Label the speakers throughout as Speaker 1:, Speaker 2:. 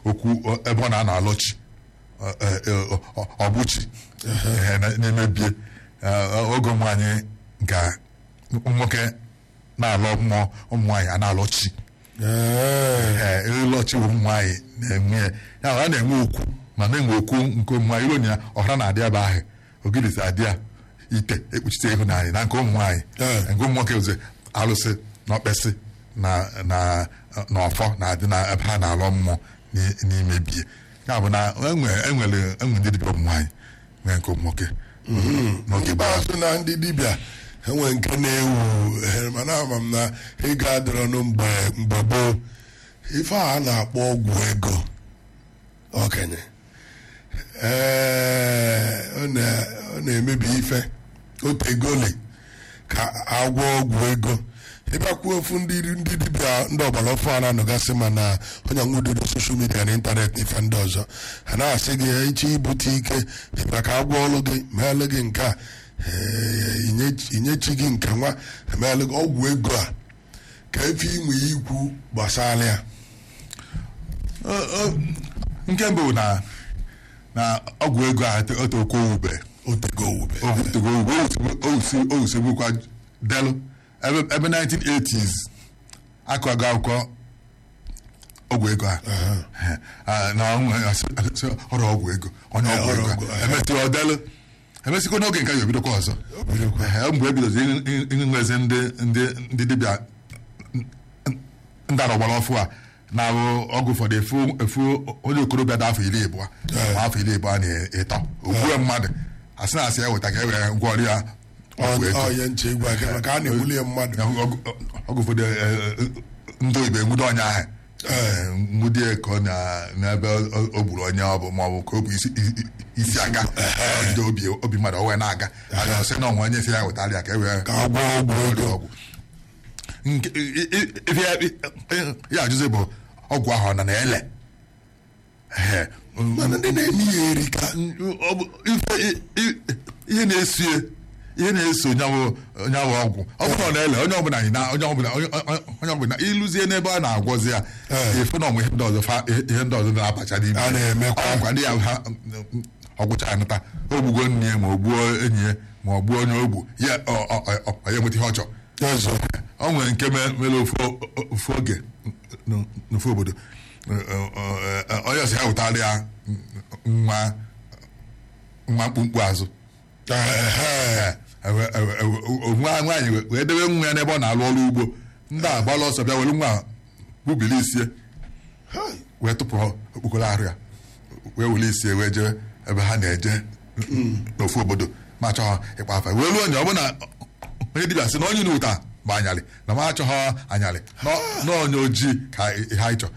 Speaker 1: okwu ọ- ebe ọ na-anọ alọchi ọ- ọ- ọ- ọ- ọbụchi ehe, na- na-emebie Eh, oge ụmụ anyị ga nwoke na-alọ mmụọ ụmụ nwaanyị a na-alọchi
Speaker 2: Ee,
Speaker 1: ee ịlọchi ụmụ nwaanyị na-enwe ya ya ọ na-enwe okwu ma na-enwe okwu nke ụmụ nwaanyị ironya ọhara na-adị ebe ahụ ogirisi adị ya ite ekpuchite ịhụnanya na nke ụmụ nwaanyị
Speaker 2: Ee.
Speaker 1: nke ụmụ nwoke ozi alụsị na ọkpesị na na na ọfọ na-adị na ebe ha na-alọ mmụọ n'i- n'ime bie ya bụ na enwe enwere enwe ndị dibịa ụmụ nwaanyị nwee nke ụmụ nwoke n'oge gbara
Speaker 2: ikpeazụ na ndị dibịa enwe nke na-ewu eh, mana ama m na ego adịrọnụ mgbe mgbe gboo ife a na-akpọ ọgwụ ego okenye ee ọ na- ọ na-emebi ife otegoli ka agwọ ọgwụ ego ịbịakwuo ofu ndị ndị dibịa ndị ọgbara ọfụ a na-anọgasị ma na onye nwudodo soshal midia na ịntanetị na ife ndị ọzọ ha na-asị gị iche ibute ike ịbịa ka agwọ ọlụ gị meelụ gị nke a ee, inye- inyechi gị nke nwa emeelụ gị ọgwụ ego a ka efe inwe ya ikwu gbasara ya
Speaker 1: Ọ- ọ- nke mbụ na na ọgwụ ego a otoko owube
Speaker 2: otego owube
Speaker 1: otoko owube owusegbukwa delu ebe ebe 1980s akọgo akwụkwọ ọgwụ ego a Ah, na ọnwụ- asị- asị, ọrụ ọgwụ ego onye
Speaker 2: Eh,
Speaker 1: ọgwụ
Speaker 2: ọrụ
Speaker 1: ego
Speaker 2: ọgwụ, eh.
Speaker 1: emesịrị ọdelu emesịkwa n'oge nke ya ebidokwa ọzọ Eh, mgbe ebidozi ịnwezi ndị ndị ndị dibịa ndị arọgbara ọfụ a na-abụ ọgwụ ụfọdụ efu efu onye okorobịa dị afọ iri ịbụọ ma afọ iri ịbụọ na ịtọ ogbue mmadụ asị na asị ya weta ka e were gwọrọ ya ọgwụ ego
Speaker 2: onye nche igwe aka maka a na-egbuli ya mmadụ
Speaker 1: Ya, ọgụ- ọgụ ụfọdụ eh, eh, ndị oyibo enwudo ọnya ahụ nwudie ka ọ na- n'ebe o- o gburu onye ọ bụ ma ọ bụ ka o bụ isi- i- i- isi aga ndị obi obi mmadụ o wee na-aga aga sị na ọnwa onye si ya wetara ya ka e wee
Speaker 2: ka agwọ ọgwụ
Speaker 1: ọrịa
Speaker 2: ego
Speaker 1: ọgwụ nke i- i- ife ya i- ya ajụzi bụ ọgwụ ahụ ọ nọ na-ele Ehe.
Speaker 2: mana ndị na-eme ya eri ka
Speaker 1: Ọ bụ ife i- i- ihe na-eso ya ihe na-eso nyawụ nyawụ ọgwụ ọ bụrụ na ọ na-ele onye ọbụla anyị na onye ọbụla onye- onye ọbụla ịlụzie n'ebe a na-agwọzi ya
Speaker 2: Ee.
Speaker 1: efu na ọnwụ ihe ndị ọzọ fa- ihe ndị ọzọ na-abacha n'ime
Speaker 2: A na-emekwa.
Speaker 1: ọgwụkwa ndị ya ha ọgwụcha ya nata o gbugo nne ya ma o gbuo enyi ya ma ọ gbuo onye ogbu ya ọ- ọ- ọ- ọ- ọ ya enweta ihe ọ chọrọ
Speaker 2: ọzọ
Speaker 1: ọ nwere nke me- mere ofu ofu oge n- n'ofu obodo onye ọsọ ya wetara ya nwa nwa mkpumkpu azụ
Speaker 2: Ehe.
Speaker 1: Ewe- ewe- ewe- nwa nwaanyị wee- wee debe nwa ya n'ebe ọ na-alụ ọrụ ugbo ndị a gbala ọsọ bịa were nwa bubili isie
Speaker 2: Hai.
Speaker 1: wee tụpụ okpokoro arụ ya wee were isie wee jee ebe ha na-eje n'ofu obodo ma chọọ ịkpa afa wee ruo onye ọ bụ na onye dibịa sị na onye na-ụta bụ anyalị na ma achọghọ anyalị na- na onye ojii ka ha ịchọ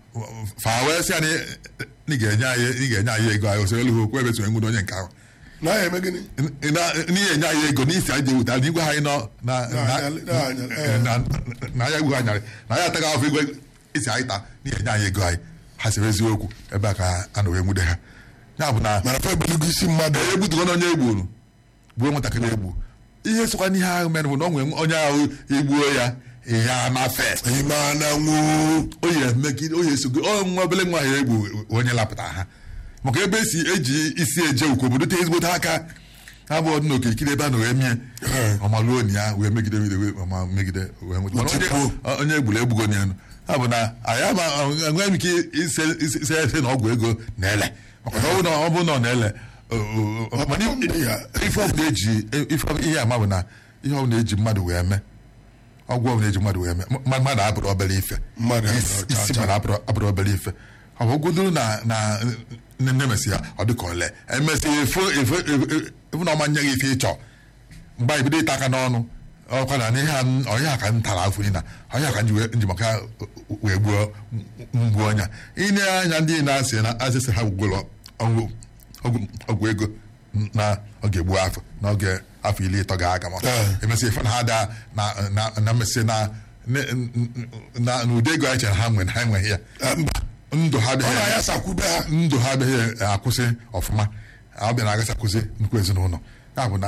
Speaker 1: fa wee sị ya na ị ga-enye anyị ị ga-enye anyị ego anyị osere elu okwu ebe sonye nwudo onye nke ahụ
Speaker 2: na ya eme gịnị
Speaker 1: n'ihe enye anyị ego n'isi anyị ji ewuta na igwe anyị nọ na
Speaker 2: Na-anyalị, na-anyalị, eh.
Speaker 1: na- na- na ya egwu anyarị na ya ataghị afọ igwe isi anyị taa n'ihe enye anyị ego anyị ha sịrị eziokwu ebe a ka a na wee nwude ha ya bụ na
Speaker 2: mana fa ebuligo isi mmadụ
Speaker 1: egbutugo na onye egburu gbuo nwatakịrị egbu ihe sokwa n'ihe ahụ mere bụ na o nwere onye ahụ egbuo ya ihe anafe
Speaker 2: ime ananwụ
Speaker 1: o yi emegide o yi esogo ọ nwa obele nwa ya egbu onye lapụtara ha maka ebe esi eji isi eje ukwu obodo te ezigbote aka ha bụ ọdị n'okirikiri ebe a na wee mie ọmaluo ni ya wee megide wee wee ọma megide wee nweta Mana onye- onye egburu egbugo na elu ha bụ na anyị ama enweghị m ike ise ise ise ese na ọgwụ ego na-ele maka na ọ bụ na ọ bụ na ọ na-ele o- o- o- mana
Speaker 2: Ndị ya.
Speaker 1: ife ọbụla eji ife ihe ama bụ na ihe ọbụla eji mmadụ wee mee ọgwụ ọbụla eji mmadụ wee mee mma- mmadụ abụrụ obere ife
Speaker 2: Mmadụ abụrụ
Speaker 1: Isi-
Speaker 2: cha-
Speaker 1: isi
Speaker 2: cha.
Speaker 1: mmadụ abụrụ abụrụ obere ife ọ bụ godoro na na nne mesị ya ọ dị ka ole emesị efu efu efu- efu na ọma nye gị ife ịchọ mgbe anyị bido ịta aka n'ọnụ ọkwa na n'ihe a m- ọhịa a ka m tara afọ na ọhịa ka m ji wee nji maka wee gbuo mgbu ọnya ịne anya ndị na-asị na asịsị ha gwụgwụrụ ọgwụ ọgwụ- ọgwụ ego na oge gbuo afọ n'oge afọ iri ịtọ ga-aga ma
Speaker 2: Ee.
Speaker 1: emesị ife na ha daa na na na mmesị na ne- na n'ụdị ego anyị chere ha nwere ha enweghị ya
Speaker 2: Eh, mba
Speaker 1: ndụ ha
Speaker 2: ọ
Speaker 1: adịghị
Speaker 2: na ya sakwube ha
Speaker 1: ndụ ha adịghị akwụsị ọfụma ọ bịa na-agasakwụsị nnukwu ezinụlọ ya bụ na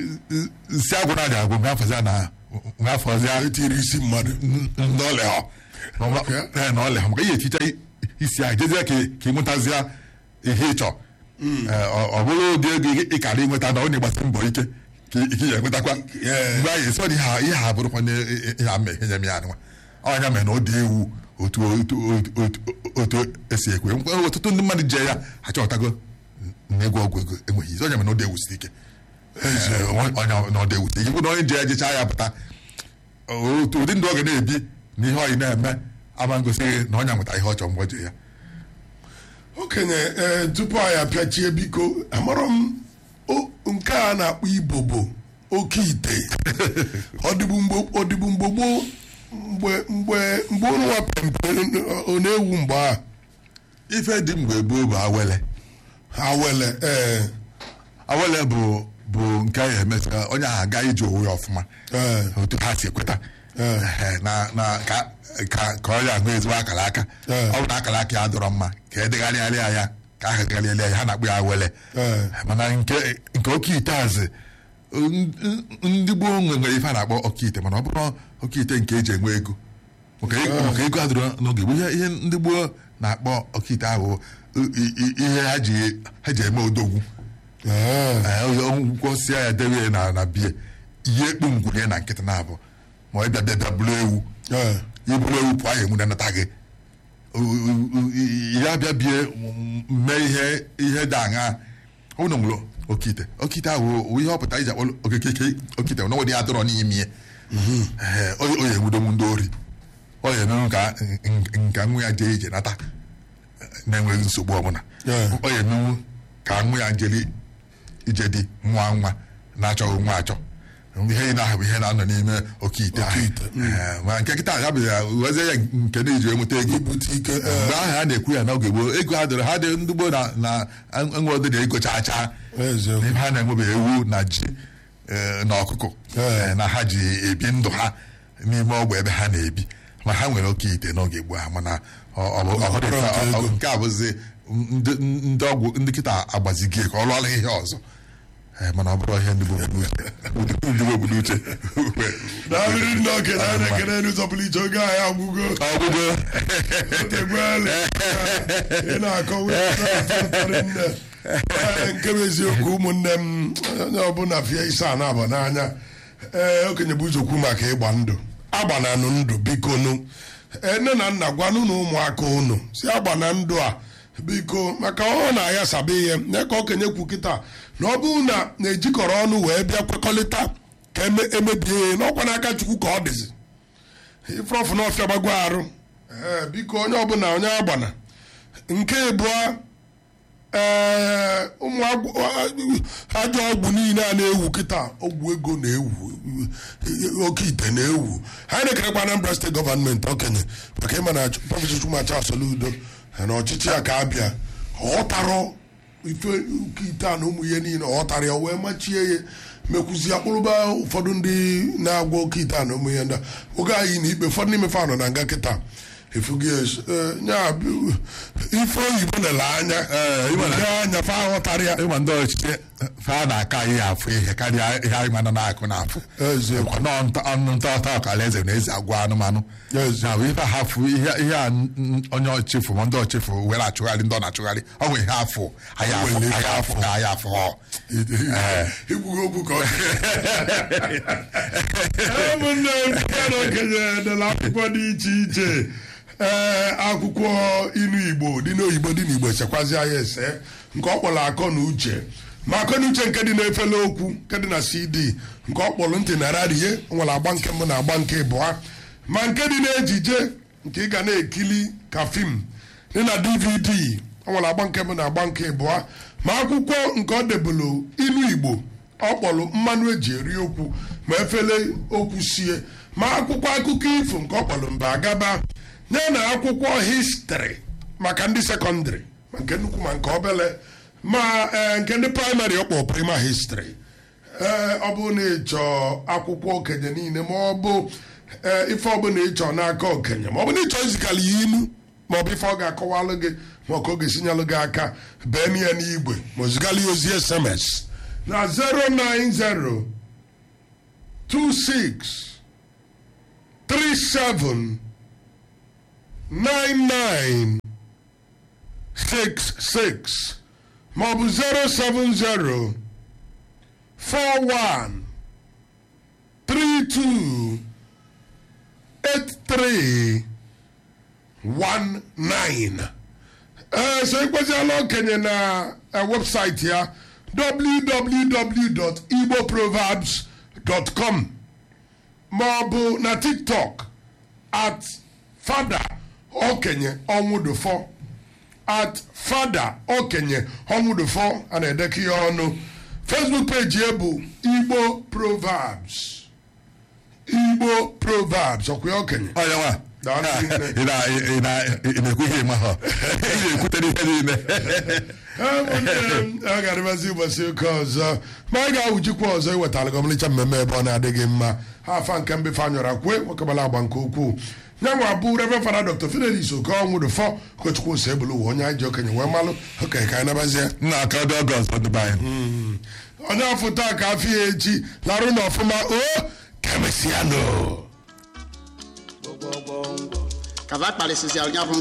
Speaker 1: nsị agwụ na adị agwụ ngafọzi na ngafọzi
Speaker 2: etiri isi mmadụ
Speaker 1: ndọlị ọ na ọ-
Speaker 2: Okay.
Speaker 1: ee, na ọlị ha maka ihe echicha i- isi ahụ jezie ka ị- ka ị nwetazịa ihe ị chọọ Ee, ọ ọ bụrụ ụdị ego ị- ị kara ịnweta na ọ na-agbasi mbọ ike ka ị ka ị ga-enwetakwa
Speaker 2: Yeah.
Speaker 1: mgbe anyị esi ọ dị ihe a- ihe a bụrụkwa na ihe a mee ihe nye m ya nwa ọnya mere na ọ dị ewu otu otu otu- otu otu esi ekwe Nkwe- ọtụtụ ndị mmadụ je ya achọtago na ịgwọ ọgwụ ego enweghị izi ọnya mere na ọ dị ewusi ike Ee, ọnya na ọ dị ewusi ike bụ na onye je ya jechaa ya pụta otu ụdị ndụ ọ ga na-ebi na ihe ọyị na-eme ama ngosighị na ọnya nweta ihe ọ chọrọ mgbe o je ya
Speaker 2: okenye ee tupu anyị apịachie biko amarọ m o- nke a na-akpọ ibobo oke ite ọdịbụ mgbe ọdịbụ mgbe gboo mgbe mgbe mgbe ụnụ nwa pempe ọ na-ewu mgbe a
Speaker 1: ife dị mgbe gboo bụ awele
Speaker 2: ha wele ee
Speaker 1: awele bụ bụ nke ya emesịa onye ahụ aga ije onwe ya ọfụma
Speaker 2: ee
Speaker 1: otu ha si ekweta
Speaker 2: Ee.
Speaker 1: Ehe, na na ka ka ka ọ ya ahụ ezigbo akara aka
Speaker 2: Ee.
Speaker 1: ọ bụ na akara aka ya dọrọ mma ka edegharịarịa ya ka a degharịarịa ya ha na-akpụ ya awele
Speaker 2: Ee.
Speaker 1: mana nke nke oke ite azị n- n- ndị gboo nwe nwere ife a na-akpọ oke ite mana ọ bụrụ oke ite nke eji enwe ego maka ego maka ego adịrọ n'oge gboo ihe ihe ndị gboo na-akpọ oke ite ahụ i- i- i- ihe ha ji ha ji eme odogwu
Speaker 2: ee
Speaker 1: gwọsịa ya debe ya na na bie ihe ekpu ngwunye na nkịtị na-abụ ma ọ bịa bịa bịa bụrụ ewu
Speaker 2: ee
Speaker 1: iburu ewu pụọ ya enwu na-anata gị O- o- o- ya bịa bie m- mee ihe ihe dị aṅa ụnụ nwụrụ okite okite ahụ wụ ihe ọpụta iji akpọ okeke okite na ọdị ya dọrọ n'ime ya Ee, o o ya enwudenwu ndị ori ọ ya emenwu ka n- nka nwa ya jee ije nata na-enweghị nsogbu ọbụla
Speaker 2: Ee.
Speaker 1: ọ ya emenwu ka nwa ya jeli ije dị nwa nwa na-achọghị nwa achọ ihe ị na-ahụ ihe na-anọ n'ime oke ite ahụ.
Speaker 2: ite,
Speaker 1: Ee, ma nke kịta ya bụ ya wezie ya nke na-eji enweta ego
Speaker 2: ibute ike
Speaker 1: mgbe
Speaker 2: ee
Speaker 1: ahụ a na-ekwu ya n'oge gboo ego ha dịrị ha dị ndị gboo na na enwe ụdị na ego chaa chaa
Speaker 2: eziokwu
Speaker 1: n'ebe ha na-enwebe ewu na ji eh, na ọkụkọ
Speaker 2: Ee.
Speaker 1: eh, na ha ji ebi ndụ ha n'ime ọgba ebe ha na-ebi ma ha nwere oke ite n'oge gboo ha mana ọ- ọ bụ- ọ
Speaker 2: Ọ
Speaker 1: dị
Speaker 2: bụrụ
Speaker 1: ka-
Speaker 2: nke
Speaker 1: ọ-
Speaker 2: ego.
Speaker 1: nke a bụzi ndị ndị ọgwụ ndị kịta agbazigie ka ọ lụọla ihe ọzọ Eh, mana ọ bụrụ ihe ndị gboo bụ n'uche ndị gboo bụ n'uche
Speaker 2: na-abịrị ndị okenye a na-ekene n'ụzọ pụrụ iche oge anyị agwụgo
Speaker 1: ọgwụgwọ
Speaker 2: otegbuele ị na-akọwa ụtarị nne Ee, nke bụ eziokwu ụmụnne m onye ọbụla fie isi a na-aba n'anya ee okenye bụ ụzọkwu maka ịgba ndụ agbananụ ndụ biko nụ Ee, nne na nna gwanụ na ụmụaka unu si agbana ndụ a biko maka ọ na-aghasaba ihe nye ka okenye kwu kịta na ọ bụrụ na na-ejikọrọ ọnụ wee bịa kwekọrịta ka eme- emebie ihe n'ọkwa n'aka chukwu ka ọ dịzi ifrọfụ na ọfịa gbagwo arụ ee biko onye ọbụla onye agbana nke ịbụọ ee ụmụ agwụ- ajọ ọgwụ niile a na-ewu kịta ọgwụ ego na-ewu oke ite na-ewu ha na-ekerekwa Anambra steeti gọọmenti okenye maka ịma na prọfesọ Chukwumacha Soludo na ọchịchị ya ka abịa ọghọtarọ ife oke ite a na ụmụ ihe niile ọghọtara ya wee machie ya mekwuzi akpụrụba ụfọdụ ndị na-agwọ oke ite a na ụmụ ihe ndị a oge anyị na ikpe ụfọdụ n'ime fa nọ na nga kịta efugi nya bụ- ife oyibo nele anya
Speaker 1: Ee, ịma na-
Speaker 2: Ndị anya fa aghọtara ya
Speaker 1: ịma ndị ọchịchị fa na-aka ihe afụ ihe karịa ihe anyị mana na-akụ na-afụ
Speaker 2: Eziokwu.
Speaker 1: Ọkwa nọọ nta- ọnụ nta ọta ọkala eze na eze agwa anụmanụ
Speaker 2: Eziokwu.
Speaker 1: na bụ ife hafụ ihe ihe a n- n- onye ọchịfụ ma ndị ọchịfụ were achụgharị ndị ọ na-achụgharị ọ nwere ihe afụ anyị afụ
Speaker 2: nwere
Speaker 1: anyị afụ ka anyị afụ họ
Speaker 2: ikwughị okwu ka ọ ụmụnne m ya na okenye dela akwụkwọ dị iche iche ee akwụkwọ inu igbo dị n'oyibo dị n'igbo esekwazi ya ese nke ọ kpọrọ akọ na uche ma akọ na uche nke dị n'efele okwu nke dị na cd nke ọ kpọrọ ntị na radie nwere agba nke mbụ na agba nke ịbụa ma nke dị n'ejije nke ị ga na-ekili ka fim dị na dvd ọ nwere agba nke mbụ na agba nke ịbụa ma akwụkwọ nke ọ debụlụ inu igbo ọ kpọrọ mmanụ eji eri okwu ma efele okwu sie ma akwụkwọ akụkọ ifo nke ọ kpọrọ mba agaba ya na akwụkwọ histrị maka ndị sekọndịrị ma nke nnukwu ma nke obele ma ee, nke ndị praịmarị ọ kpọrọ prima histrị ee ọ bụ na ịchọ akwụkwọ okenye niile ma ọ bụ ee, ife ọbụla ịchọ n'aka okenye ma ọ bụ na ịchọ izikala ya inu ma ọ bụ ife ọ ga-akọwalụ gị ma ọ ka ọ ga-esinyelụ gị aka bee na ya n'igwe ma ozigala ya ozi sms na 090 26 37 99 66 maọbụ 070 41 32 83 19 ee so ịkweziela okenye na eh, webụsaịtị ya www.igboproverbs.com ma ọ bụ na tiktok at fada okenye ọnwụdụfọ at fada okenye ọnwụdụfọ a na-edekọ ihe ọnụ facebook page ya bụ igbo proverbs igbo proverbs ọkwa ya okenye
Speaker 1: onye nwa
Speaker 2: Daalụ nne.
Speaker 1: ị na- ị na- ị na-ekwu ihe ịma ha ị na-ekwutere ihe niile
Speaker 2: ụmụnne m a ga-adịbazi ụbọchị ụka ọzọ ma anyị ga-awụjikwa ọzọ iwetara gị ọmalịcha mmemme ebe ọ na-adịghị mma ha afa nke mbefe anyọra kwue nwekọbala agba nke ukwuu nye nwa bụ reverend fada dr fidelis okonwụdụfọ ụkọchukwu ose ebulu ụwa onye anyị ji okenye wee malụ okenye ka anyị nabazie
Speaker 1: nna aka dị ọgọst ọdịba anyị
Speaker 2: onye afọ taa ka afọ ya echi larụ na ọfụma o kemesianụ
Speaker 3: kava kpalịsịsịara ya bụ